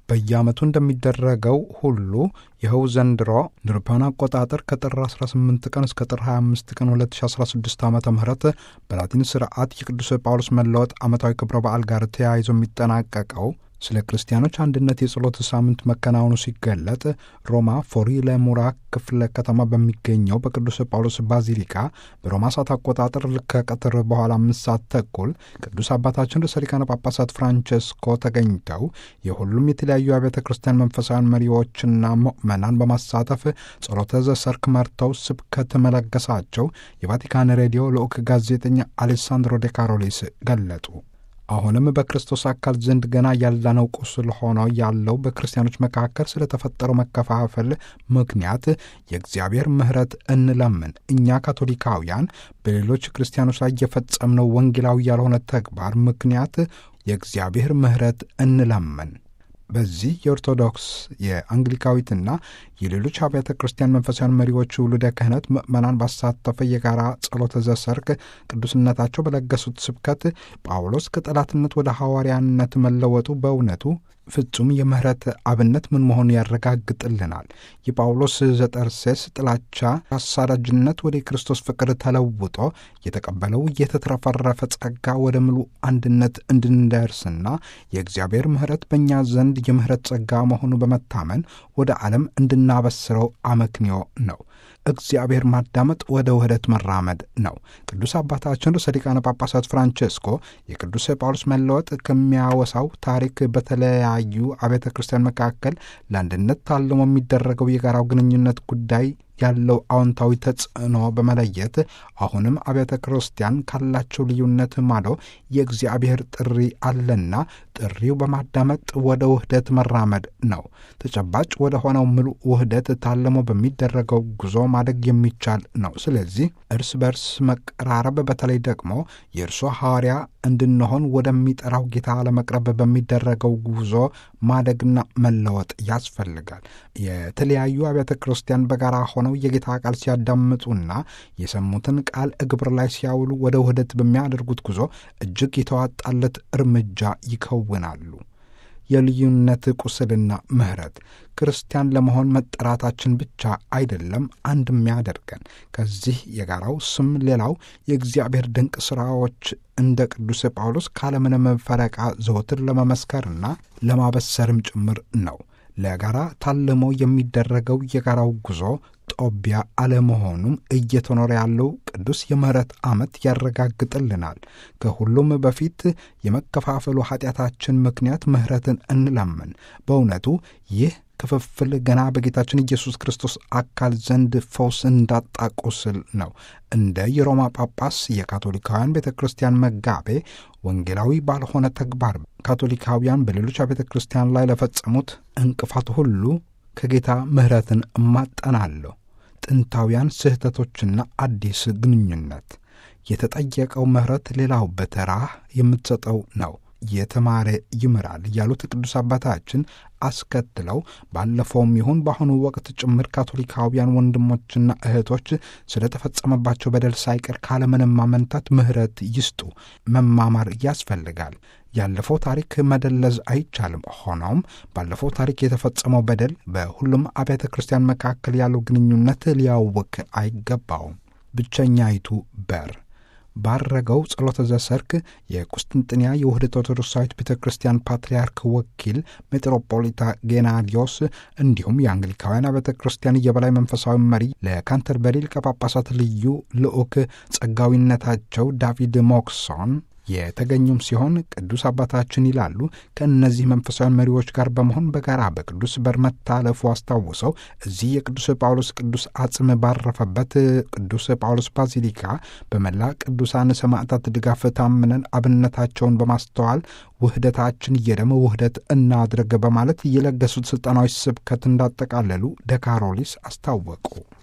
በየዓመቱ እንደሚደረገው ሁሉ ይኸው ዘንድሮ እንደ አውሮፓውያን አቆጣጠር ከጥር 18 ቀን እስከ ጥር 25 ቀን 2016 ዓ ም በላቲን ስርዓት የቅዱስ ጳውሎስ መለወጥ ዓመታዊ ክብረ በዓል ጋር ተያይዞ የሚጠናቀቀው ስለ ክርስቲያኖች አንድነት የጸሎት ሳምንት መከናወኑ ሲገለጥ ሮማ ፎሪ ለሙራ ክፍለ ከተማ በሚገኘው በቅዱስ ጳውሎስ ባዚሊካ በሮማ ሰዓት አቆጣጠር ከቀትር በኋላ አምስት ሰዓት ተኩል ቅዱስ አባታችን ርዕሰ ሊቃነ ጳጳሳት ፍራንቸስኮ ተገኝተው የሁሉም የተለያዩ አብያተ ክርስቲያን መንፈሳዊያን መሪዎችና ምዕመናን በማሳተፍ ጸሎተ ዘሰርክ መርተው ስብከት መለገሳቸው የቫቲካን ሬዲዮ ልዑክ ጋዜጠኛ አሌሳንድሮ ዴ ካሮሊስ ገለጡ። አሁንም በክርስቶስ አካል ዘንድ ገና ያላነው ቁስል ሆኖ ያለው በክርስቲያኖች መካከል ስለተፈጠረው መከፋፈል ምክንያት የእግዚአብሔር ምሕረት እንለምን። እኛ ካቶሊካውያን በሌሎች ክርስቲያኖች ላይ የፈጸምነው ወንጌላዊ ያልሆነ ተግባር ምክንያት የእግዚአብሔር ምሕረት እንለምን። በዚህ የኦርቶዶክስ የአንግሊካዊትና የሌሎች አብያተ ክርስቲያን መንፈሳዊያን መሪዎች ውሉደ ክህነት ምዕመናን ባሳተፈ የጋራ ጸሎተ ዘሰርክ ቅዱስነታቸው በለገሱት ስብከት ጳውሎስ ከጠላትነት ወደ ሐዋርያነት መለወጡ በእውነቱ ፍጹም የምህረት አብነት ምን መሆኑ ያረጋግጥልናል። የጳውሎስ ዘጠርሴስ ጥላቻ፣ አሳዳጅነት ወደ ክርስቶስ ፍቅር ተለውጦ የተቀበለው የተትረፈረፈ ጸጋ ወደ ምሉ አንድነት እንድንደርስና የእግዚአብሔር ምህረት በእኛ ዘንድ የምህረት ጸጋ መሆኑ በመታመን ወደ ዓለም እንድናበስረው አመክንዮ ነው። እግዚአብሔር ማዳመጥ ወደ ውህደት መራመድ ነው። ቅዱስ አባታችን ርዕሰ ሊቃነ ጳጳሳት ፍራንቼስኮ የቅዱስ ጳውሎስ መለወጥ ከሚያወሳው ታሪክ በተለያዩ አብያተ ክርስቲያን መካከል ለአንድነት ታልሞ የሚደረገው የጋራው ግንኙነት ጉዳይ ያለው አዎንታዊ ተጽዕኖ በመለየት አሁንም አብያተ ክርስቲያን ካላቸው ልዩነት ማዶ የእግዚአብሔር ጥሪ አለና ጥሪው በማዳመጥ ወደ ውህደት መራመድ ነው። ተጨባጭ ወደ ሆነው ምሉእ ውህደት ታልሞ በሚደረገው ጉዞ ማደግ የሚቻል ነው። ስለዚህ እርስ በርስ መቀራረብ፣ በተለይ ደግሞ የእርሶ ሐዋርያ እንድንሆን ወደሚጠራው ጌታ ለመቅረብ በሚደረገው ጉዞ ማደግና መለወጥ ያስፈልጋል። የተለያዩ አብያተ ክርስቲያን በጋራ ሆነው የጌታ ቃል ሲያዳምጡና የሰሙትን ቃል እግብር ላይ ሲያውሉ ወደ ውህደት በሚያደርጉት ጉዞ እጅግ የተዋጣለት እርምጃ ይከውናሉ። የልዩነት ቁስልና ምሕረት ክርስቲያን ለመሆን መጠራታችን ብቻ አይደለም አንድ የሚያደርገን ከዚህ የጋራው ስም ሌላው የእግዚአብሔር ድንቅ ሥራዎች እንደ ቅዱስ ጳውሎስ ካለምንም ፈረቃ ዘወትር ለመመስከርና ለማበሰርም ጭምር ነው። ለጋራ ታልሞ የሚደረገው የጋራው ጉዞ ጦቢያ አለመሆኑም እየተኖረ ያለው ቅዱስ የምሕረት ዓመት ያረጋግጥልናል። ከሁሉም በፊት የመከፋፈሉ ኃጢአታችን ምክንያት ምሕረትን እንለምን። በእውነቱ ይህ ክፍፍል ገና በጌታችን ኢየሱስ ክርስቶስ አካል ዘንድ ፈውስ እንዳጣ ቁስል ነው። እንደ የሮማ ጳጳስ የካቶሊካውያን ቤተ ክርስቲያን መጋቤ ወንጌላዊ ባልሆነ ተግባር ካቶሊካውያን በሌሎች ቤተ ክርስቲያን ላይ ለፈጸሙት እንቅፋት ሁሉ ከጌታ ምሕረትን እማጠናለሁ። ጥንታውያን ስህተቶችና አዲስ ግንኙነት የተጠየቀው ምሕረት ሌላው በተራህ የምትሰጠው ነው። የተማረ ይምራል ያሉት ቅዱስ አባታችን አስከትለው ባለፈውም ይሁን በአሁኑ ወቅት ጭምር ካቶሊካውያን ወንድሞችና እህቶች ስለተፈጸመባቸው በደል ሳይቀር ካለምንም ማመንታት ምሕረት ይስጡ። መማማር ያስፈልጋል። ያለፈው ታሪክ መደለዝ አይቻልም። ሆኖም ባለፈው ታሪክ የተፈጸመው በደል በሁሉም አብያተ ክርስቲያን መካከል ያለው ግንኙነት ሊያውክ አይገባውም። ብቸኛይቱ በር ባረገው ጸሎተ ዘሰርክ የቁስጥንጥንያ የውህደት ኦርቶዶክሳዊት ቤተ ክርስቲያን ፓትርያርክ ወኪል ሜትሮፖሊታ ጌናዲዮስ እንዲሁም የአንግሊካውያን ቤተ ክርስቲያን የበላይ መንፈሳዊ መሪ ለካንተርበሪ ሊቀ ጳጳሳት ልዩ ልዑክ ጸጋዊነታቸው ዳቪድ ሞክሶን የተገኙም ሲሆን ቅዱስ አባታችን ይላሉ ከእነዚህ መንፈሳዊ መሪዎች ጋር በመሆን በጋራ በቅዱስ በር መታለፉ አስታውሰው እዚህ የቅዱስ ጳውሎስ ቅዱስ አጽም ባረፈበት ቅዱስ ጳውሎስ ባዚሊካ በመላ ቅዱሳን ሰማዕታት ድጋፍ ታምነን አብነታቸውን በማስተዋል ውህደታችን የደም ውህደት እናድርግ በማለት የለገሱት ስልጠናዊ ስብከት እንዳጠቃለሉ ደካሮሊስ አስታወቁ።